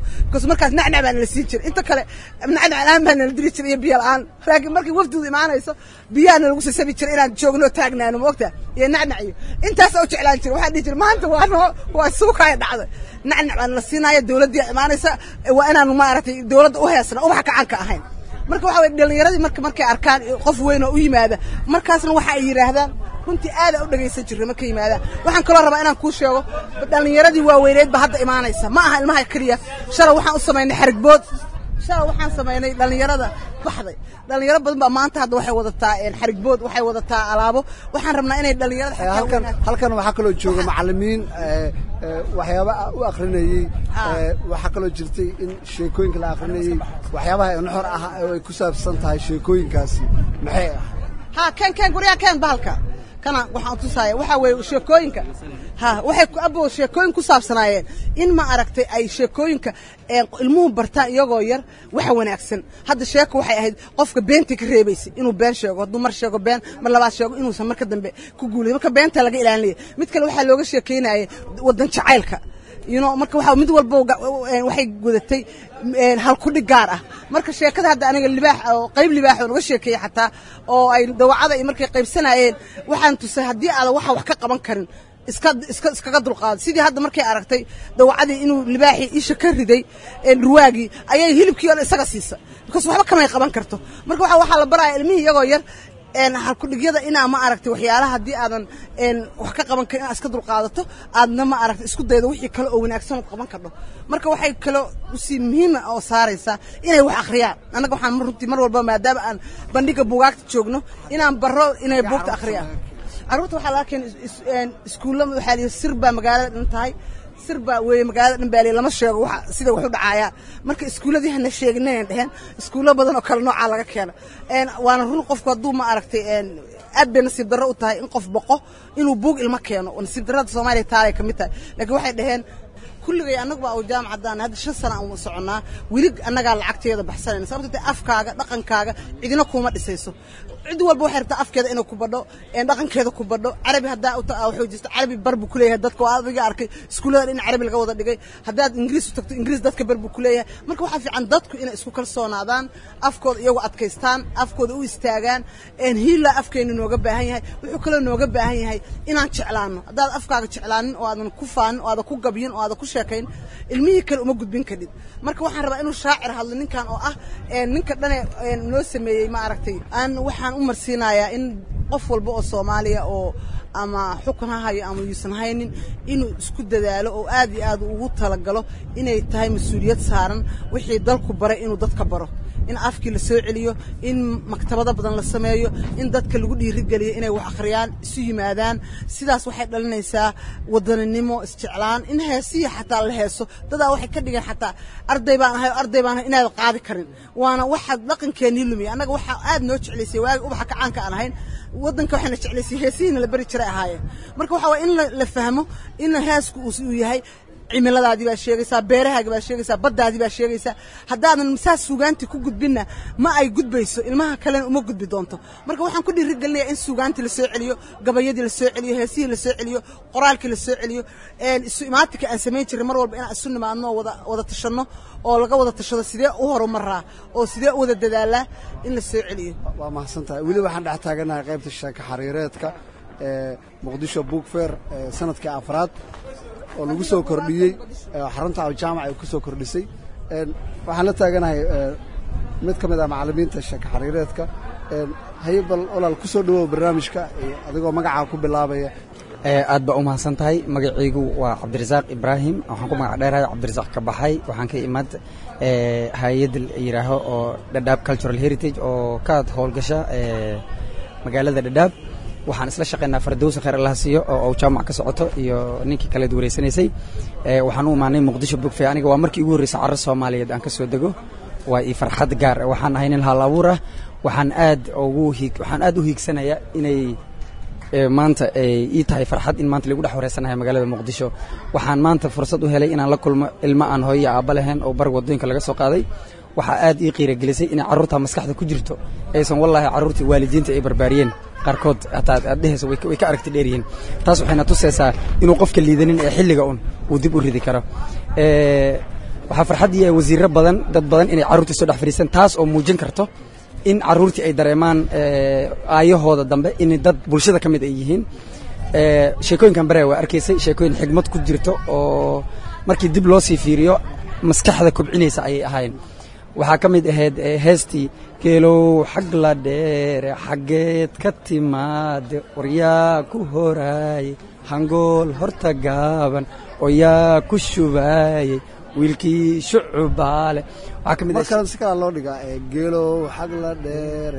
because markaas nacnac baa nala siin jiray inta kale nacnac la-aan baa nala diri jiray iyo biyo la-aan laakiin markii wafdidu imaanayso biyaha nalagu sasabi jiray inaan joogno taagnaano moogta iyo nacnac iyo intaasa u jeclaan jiray waxaan dhihi jiray maanta waa noo waa suukaaya dhacday nacnac baa nala siinaya dowladdii imaanaysa waa inaanu maaragtay dowladda u heesna ubaxa kacanka ahayn marka waxa weye dhallinyaradii marka markay arkaan qof weyn oo u yimaada markaasna waxa ay yidhaahdaan runtii aada u dhagaysan jirnay markay yimaadaan waxaan kaloo rabaa inaan kuu sheego dhallinyaradii waaweyneed ba hadda imaanaysa ma aha ilmaha keliya shalay waxaan u samaynay xarigbood shalay waxaan samaynay dhallinyarada baxday dhallinyaro badan baa maanta hadda waxay wadataa xarigbood waxay wadataa alaabo waxaan rabnaa inay dhallinyarada xataa halkan halkan waxaa kaloo jooga macallimiin waxyaaba u akrinayey waxaa kaloo jirtay in sheekooyinka la akrinayey waxyaabaha nuxor ah oo ay ku saabsan tahay sheekooyinkaasi maxay ah ha keen keen guryaha keen bahalka kana waxaan tusaaya waxaa weeye sheekooyinka ha waxay abo sheekooyin ku saabsanaayeen in ma aragtay ay sheekooyinka ilmuhu bartaan iyagoo yar waxa wanaagsan hadda sheeko waxay ahayd qofka beenta ka reebaysa inuu been sheego hadduu mar sheego been mar labaad sheego inuusan marka dambe ku guulay marka beenta laga ilaalinaya mid kale waxaa looga sheekeynaya wadan jacaylka you know marka waxa mid walba waxay gudatay halkudhig gaar ah marka sheekada hadda aniga libaax oo qayb libaax oo naga sheekeeyey xataa oo ay dawacada iyo markay qaybsanayeen waxaan tusay haddii aadan waxa wax ka qaban karin iska iska iskaga dulqaado sidii hadda markay aragtay dawacadii inuu libaaxii isha ka riday ruwaagii ayay hilibkii oo isaga siisa because waxba kamay qaban karto marka waxa waxaa la baraya ilmihii iyagoo yar halkudhigyada inaa ma aragtay waxyaalaha haddii aadan wax ka qaban karin inaad iska dulqaadato aadna ma aragtay isku daydo wixii kale oo wanaagsan ood qaban kardho marka waxay kaloo usii muhiima oo saaraysaa inay wax akhriyaan annaga waxaan runtii mar walba maadaama aan bandhiga buugaagta joogno inaan barro inay buugta akhriyaan carruurta waxaa laga keenay iskuulla waxaa lihi sir baa magaalada dhan tahay sir baa weeye magaalada dhan baaliya lama sheego waxa sida wax u dhacaayaan marka iskuulladii hana sheegin inay dheheen iskuullo badan oo kale noocaa laga keena waana run qofku hadduu ma aragtay aad bay nasiib darro u tahay in qof boqo inuu buug ilmo keeno oo nasiib darrada soomaaliya taalay ka mid tahay laakiin waxay dhaheen kulligay annagu baa jaamacadaan hadda shan sana aan soconnaa weli annagaa lacagteeda baxsanayna sababto te afkaaga dhaqankaaga cidina kuma dhisayso cid walba waxay rabtaa afkeeda inay ku badho dhaqankeeda ku badho carabi haddaa wuxuu jirta carabi bar buu kuleeyahay dadka oo adiga arkay iskuullada in carabi laga wada dhigay haddaad ingiriis u tagto ingiriis dadka bar buu kuleeyahay marka waxaa fiican dadku inay isku kalsoonaadaan afkooda iyagu adkaystaan afkooda u istaagaan hiila afkeena nooga baahan yahay wuxuu kaloo nooga baahan yahay inaan jeclaano haddaad afkaaga jeclaanin oo aadan ku faanin oo aadan ku gabyin oo aadan ku sheekayn ilmihii kale uma gudbin kadhid marka waxaan rabaa inuu shaacir hadlo ninkan oo ah ninka dhane noo sameeyey ma aragtay aan waxaan u marsiinayaa in qof walba oo soomaaliya oo ama xukun ha hayo ama yuusan haynin inuu isku dadaalo oo aad iyo aad ugu talagalo inay tahay mas-uuliyad saaran wixii dalku baray inuu dadka baro in afkii la soo celiyo in maktabado badan la sameeyo in dadka lagu dhiirigeliyo inay wax akhriyaan isu yimaadaan sidaas waxay dhalinaysaa wadaninimo isjeclaan in heesiya xataa la heeso dadaa waxay ka dhigeen xataa arday baan ahay arday baan ahay inaad qaadi karin waana waxa dhaqankeennii lumiya annaga waxaa aad noo jeclaysay waagi ubaxa kacaanka aan ahayn waddanka waxayna jeclaysay heesihiina la beri jiray ahaayeen marka waxa waye in la fahmo in heesku uu yahay cimiladaadii baa sheegaysaa beerahaagi baa sheegaysaa baddaadii baa sheegaysaa haddaadan saas suugaantii ku gudbinna ma ay gudbayso ilmaha kalena uma gudbi doonto marka waxaan ku dhiirigelinayaa in suugaantii la soo celiyo gabayadii la soo celiyo heesihii la soo celiyo qoraalkii la soo celiyo isu imaatinka aan samayn jiray mar walba inaan isu nimaadno oo wada wada tashanno oo laga wada tashado sidee u horumaraa oo sidee u wada dadaalaa in la soo celiyo waa mahadsan tahay weli waxaan dhex taaganahay qaybta sheeka xariireedka ee muqdisho book fair sanadkii afraad oo lagu soo kordhiyey xarunta jaamac ay ku soo kordhisay waxaan la taaganahay mid ka mid ah macallimiinta sheeka xariireedka haye bal walaal ku soo dhawow barnaamijka adigoo magacaa ku bilaabaya aad baa u mahadsan tahay magacaygu waa cabdirasaaq ibraahim waxaan ku magac dheerahay cabdirasaaq ka baxay waxaan ka imaad hay-ad yidhaaho oo dhadhaab cultural heritage oo ka howlgasha magaalada dhadhaab waxaan isla shaqaynaa fardowsa khayr allah siiyo oo jaamac ka socoto iyo ninkii kaleed wareysanaysay waxaan u imaanay muqdisho bogfe aniga waa markii ugu horreysay carro soomaaliyeed aan ka soo dego waa ii farxad gaar waxaan ahay nin hal abuur ah waxaan aad ugu hiig waxaan aad u hiigsanayaa inay maanta ii tahay farxad in maanta lagu dhex wareysanahay magaalada muqdisho waxaan maanta fursad u helay inaan la kulmo ilmo aan hooyo aabba lahayn oo bar wadooyinka laga soo qaaday waxaa aad ii qiiragelisay inay carruurta maskaxda ku jirto aysan wallaahi carruurtii waalidiinta ay barbaariyeen qaarkood hataa aad dhehayso way ka aragti dheeryihiin taas waxayna tusaysaa inuu qofka liidanin ee xilliga un uu dib u ridi karo waxaa farxaddii ah wasiirro badan dad badan inay carruurtii soo dhex fadhiistaan taas oo muujin karto in carruurtii ay dareemaan aayahooda dambe in dad bulshada ka mid ay yihiin sheekooyinkan baraya waa arkaysay sheekooyin xigmad ku jirto oo markii dib loo sii fiiriyo maskaxda kobcinaysa ayay ahaayeen waxaa ka mid ahayd heestii geelow xag la dheere xaggeed ka timaade waryaa ku horaaye hangool horta gaaban oo yaa ku shubaayey wiilkii shucubaale waxaa ka mid marka si kala loo dhigaa geelow xag la dheere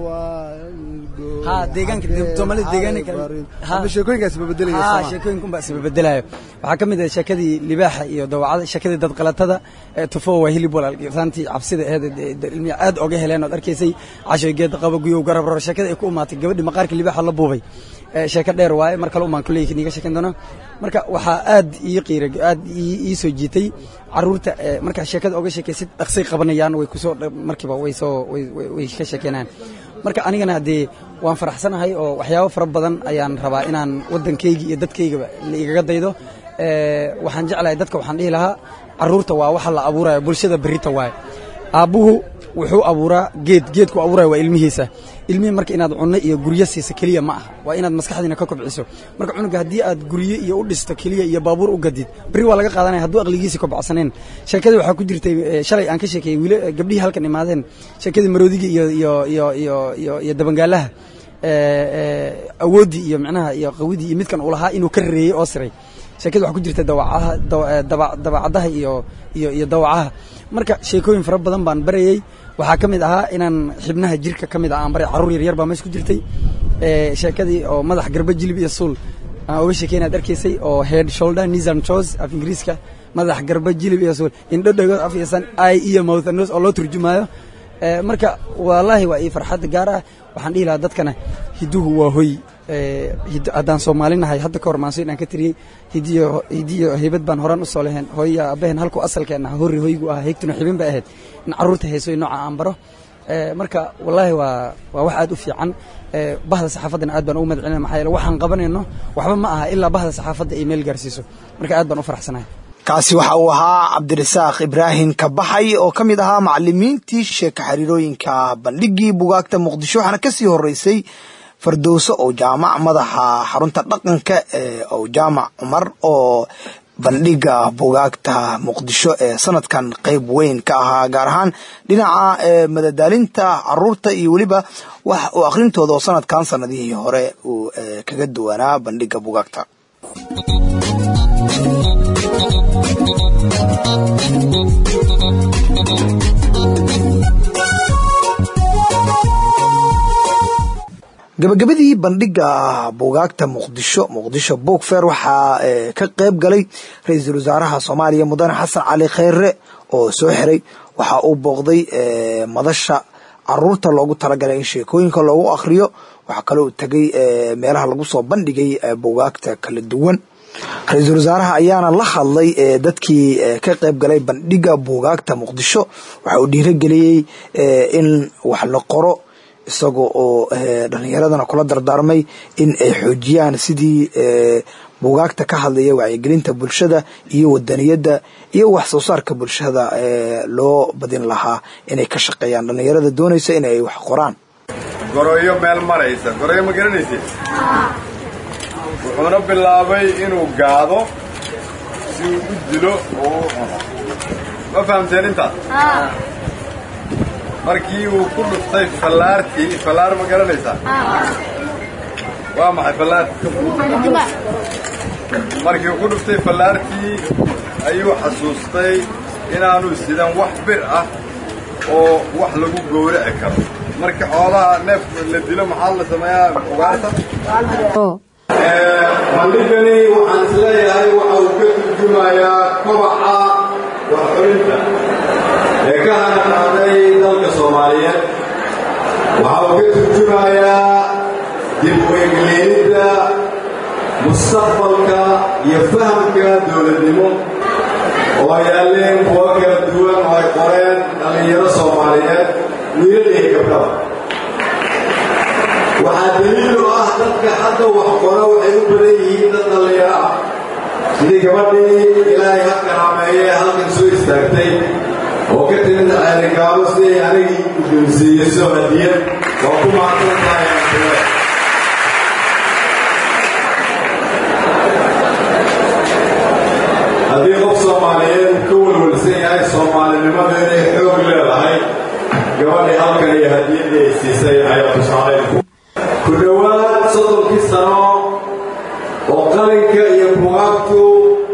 ha deegaanka soomaalida deegaanka ama sheekooyinkaas isbabeddelaya ha sheekooyinka unbaa isbabedelayo waxaa ka mid ah sheekadii libaaxa iyo dawacada sheekadii dadqalatada tufo waa hilib walaal saantii cabsida aheed ilmiya aad oga heleen ood arkaysay cashoy geed qaba guyow garab ror sheekada ay ku imaatay gabadhii maqaarka libaaxa la buubay sheeko dheer waaye mar kale umaan kuleeyahay niga sheekan doona marka waxaa aad ii qiira aad ii soo jiitay carruurta marka sheekada oga sheekaysid dhaqsay qabanayaan way kusoo markiiba way soo way ka sheekeynayaan marka anigana haddee waan faraxsanahay oo waxyaabo fara badan ayaan rabaa inaan waddankayga iyo dadkaygaba la igaga daydo waxaan jeclahay dadka waxaan dhihi lahaa carruurta waa waxa la abuuraya bulshada berrita waaye aabbuhu wuxuu abuuraa geed geedku abuuraya waa ilmihiisa ilmihii marka inaad cunno iyo guryo siisa keliya ma aha waa inaad maskaxdiina ka kobciso marka cunuga haddii aad guryo iyo u dhisto keliya iyo baabuur u gadid berri waa laga qaadanaya hadduu aqligiisi kobcsaneen sheekadii waxaa ku jirtay shalay aan ka sheekeeyey wiil gabdhihii halkan imaadeen sheekadii maroodiga iyo iyo iyo iyo iyo iyo dabangaalaha awooddii iyo micnaha iyo qawidii iyo midkan uu lahaa inuu ka reeyey oo siray sheekada waxaa ku jirta dawacaha dabacadaha iyo iyo iyo dawacaha marka sheekooyin fara badan baan barayey waxaa ka mid ahaa inaan xibnaha jirka ka mid ah aan baray carruur yaryar baa meesha ku jirtay sheekadii oo madax garba jilib iyo suul aan oga sheekey inaad arkaysay oo head shoulder knees and toes af ingiriiska madax garba jilib iyo suul indho dhagood af iyo san eye iyo mouth and nose oo loo turjumaayo marka wallaahi waa ii farxad gaar ah waxaan dhihi lahaa dadkana hidduhu waa hoy haddaan soomaalinahay hadda ka hor maanso inaan ka tiriyey hidiyo hidiyo heybad baan horaan usoo leheen hooya aabaheen halku asalkeenna horri hoygu ahaa heygtuna xibin bay ahayd in carruurta heesoy nooca aan baro marka wallaahi waa waa wax aad u fiican bahda saxaafaddana aad baan ugu mahad celinaya maxaa yeele waxaan qabanayno waxba ma aha ilaa bahda saxaafadda ay meel gaarsiiso marka aad baan u faraxsanahay kaasi waxa uu ahaa cabdirasaaq ibraahim kabaxay oo ka mid ahaa macalimiintii sheeka xiriirooyinka bandhigii bugaagta muqdisho waxaana kasii horeysay fardowso oo jaamac madaxa xarunta dhaqanka ee ow jaamac cumar oo bandhiga bugaagta muqdisho ee sanadkan qeyb weyn ka ahaa gaar ahaan dhinaca madadaalinta caruurta iyo weliba wax uu akhrintooda oo sanadkan sanadihii hore uu kaga duwanaa bandhiga bugaagta gabagabadii bandhiga bugaagta muqdisho muqdisho bookfair waxaa ka qeyb galay ra-iisul wasaaraha soomaaliya mudane xasan cali kheyre oo soo xiray waxa uu booqday madasha caruurta loogu talagalay in sheekooyinka loogu akhriyo waxaa kale uu tegay meelaha lagu soo bandhigay bugaagta kala duwan ra-iisul wasaaraha ayaana la hadlay dadkii ka qeyb galay bandhiga bugaagta muqdisho waxa uu dhiirageliyey in wax la qoro isagoo oo dhalinyaradana kula dardaarmay in ay xoojiyaan sidii bugaagta ka hadlaya wacyigelinta bulshada iyo wadaniyadda iyo wax soo saarka bulshada loo badin lahaa inay ka shaqeeyaan dhalinyarada doonaysa in ay wax qoraan goroyo meel maraysa goroyo ma garanaysid wuxuuna bilaabay inuu gaado si uu u dilo oo u cuno ma fahamteen intaas markii uu ku dhuftay fallaartii fallaar ma garanaysaa waa maxay fallaar markii uu ku dhuftay fallaartii ayuu xasuustay inaanu sidan wax bir ah oo wax lagu gowraci karo markii xoolaha neef la dilo maxaa la sameeyaa ugaarta bandhigani waxaan isleeyahay waxa uu ka turjumayaa kobaca warxulinta ee ka hanaqaaday dalka soomaaliyeed waxa uu ka turjumayaa dib u egleenidda mustaqbalka iyo fahamka dowladnimo oo yaalleen kuwo kala duwan oo ay qoreen dhallinyaro soomaaliyeed wiilal iyo gabdhaba waxaa daliil u ah dadka hadda wax qora waxay u badan yihiin dad dhallinyaro ah sidii gabadhii ilaahay ha karaameeye halkan soo istaagtay gudbiso hadiyad waa ku mahadsan tahay ankuwe haddii qof soomaaliyeed ka welwelsan yahay soomaalinimada inay xoog leedahay gabadhii halkan iyo hadiyaddii ay siisay ayaa tusaalayn ku dhowaad soddonkii sano oo qalinka iyo bugaagtu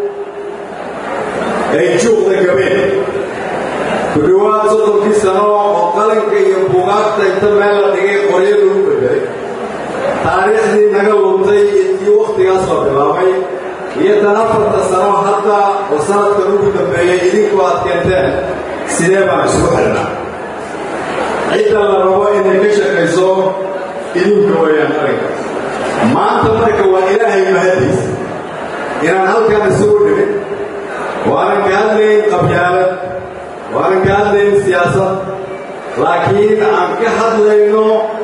ay juuqda gabeen ku dhowaad soddonkii sano oo qalinka iyo bugaagta inta meel la dhigay qoryo lagu bedelay taariikhdii naga luntay intii wakhtigaas la bilaabay iyo tan afarta sano hadda oo sanadkan ugu dambeeyey idinku aad keenteen sidee baan isugu xidhnaa cidda la rabo inay ka shaqayso idinka weeyaan arrinka maanta marka waa ilaahay mahadiis inaan halkan isugu dhimin waanan ka hadlayn qabyaalad waanan ka hadlayn siyaasad laakiin aan ka hadlayno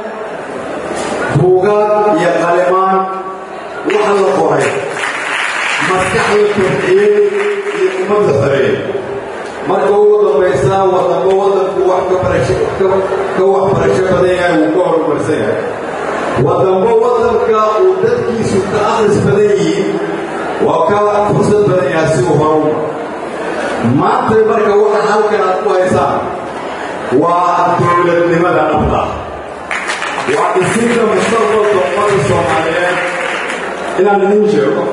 buugaag iyo qalimaan waxa la qoray maskax la kobciyey iyo ummadda xoreeyey marka ugu dambaysa waddanba waddanku wax ka barasho ka waxbarasho badan yahay wuu ka horumarsan yahay waddanba waddanka uu dadkiisu ka akhris badan yihiin waa ka fursad badan yahay si uu horumar maanta marka waxa halkan aad ku haysaan waa dowladnimada dhabta waa dhisinta mustaqbalka ummadda soomaaliyeed inaan idin sheego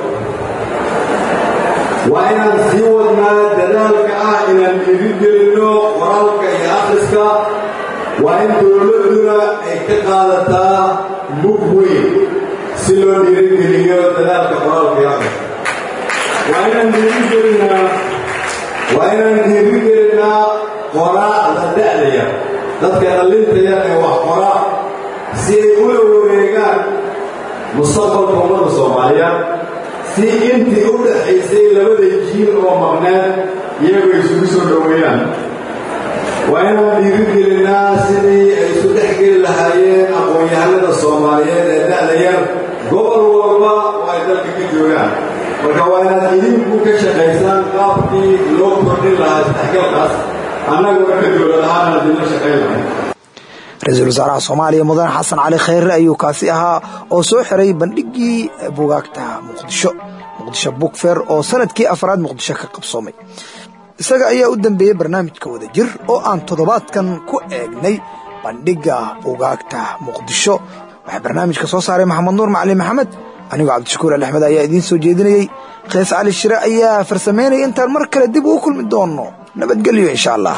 waa inaan sii wadnaa dadaalka ah inaan dhiirigelinno qoraalka iyo akhriska waa in dowladduna ay ka qaadataa mug weyn si loo dhiirigeliyo dadaalka qoraalka iyo akhriska waa inaan dhiirigelinnaa waa inaan dhiirigelinnaa qoraacda da'daya dadka dhallinta yar ee wax qoraa si ay ula wareegaan mustaqbalka ummadda soomaaliyeed si intii u dhaxaysay labada jiil oo maqneed iyagoo isugu soo dhoweeyaan waa inaan dhiirigelinnaa sidii ay isu dhex geli lahaayeen aqoon-yahanada soomaaliyeed ee da'da yar gobol walba oo ay dalka ka joogaan marka waa inaad idinku ka shaqaysaan qaabkii loo kordhin lahaa isdhexgalkaas annaguna ka dowlad ahaan adinla shaqayn lahay ra-iisul wasaaraha soomaaliya mudane xasan cali khayre ayuu kaasi ahaa oo soo xiray bandhiggii bugaagta muqdisho muqdisho bukfer oo sanadkii afraad muqdisho ka qabsoomay isaga ayaa u dambeeyey barnaamijka wada jir oo aan toddobaadkan ku eegnay bandhigga bugaagta muqdisho waxaa barnaamijka soo saaray maxamed nuur macalin maxamed anigoo cabdishakuur ali axmed ayaa idiin soo jeedinayey kees cali shire ayaa farsamaynaya intaan mar kale dib ugu kulmi doonno nabadgelyo insha allah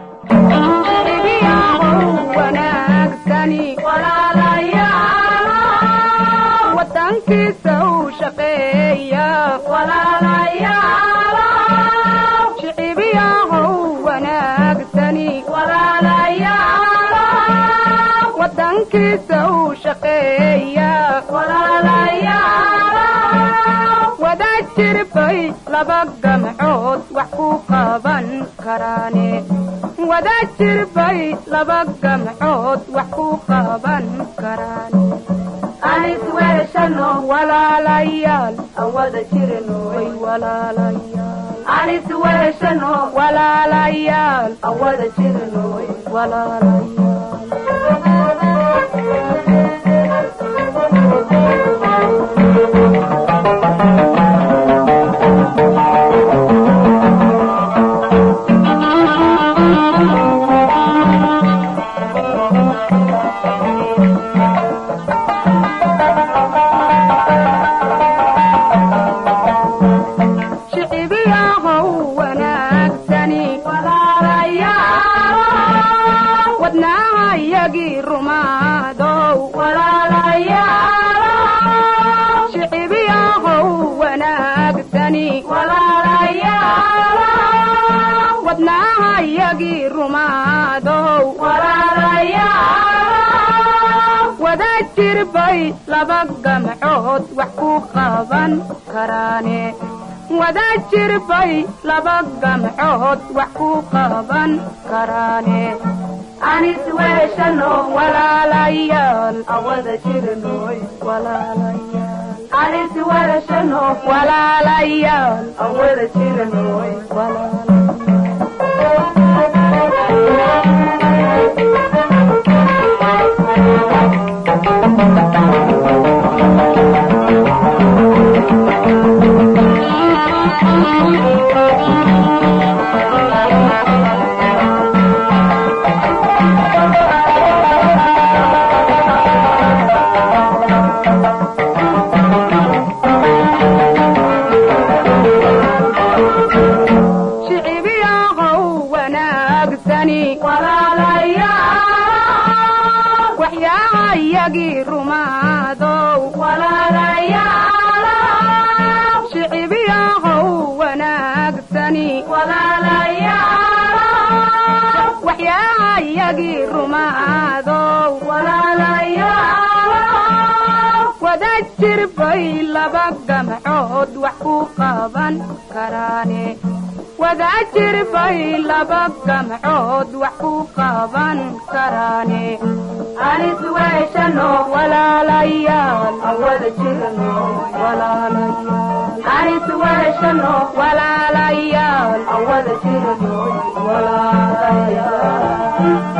wadankiisa u shaqeeya shicibiyahow wanaagsani wadankiisa u shaqeeya wada jirbay laba gamcood wax ku qaban karaane wada jirbay laba gamcood wax ku qaban karaane anis weeshano walaalayaal aan wada jirnoy walaalayaal anis weeshano walaalayaal aan wada jirnoy shicibiyahow wanaagsani wadnaha yagii rumaadow shicibiyahow wanaagsani wadnaha yagii rumaadow wada jirbay laba gamcood wax ku qaban karaane wada jirbay laba gamcood wax ku qaban karaane anis weeshano walaalayaal aan wada jirnoy walaalayaal anis weeshano walaalayaal aan wada jirnoy walaalayaal wada jir bay laba gamcood wax ku qaban karaane wada jir bay laba gamcood wax ku qaban karaane anis weeshano walaalayaal wada jirno walaalayaal anis weeshano walaalayaal wada jirno walaalayaal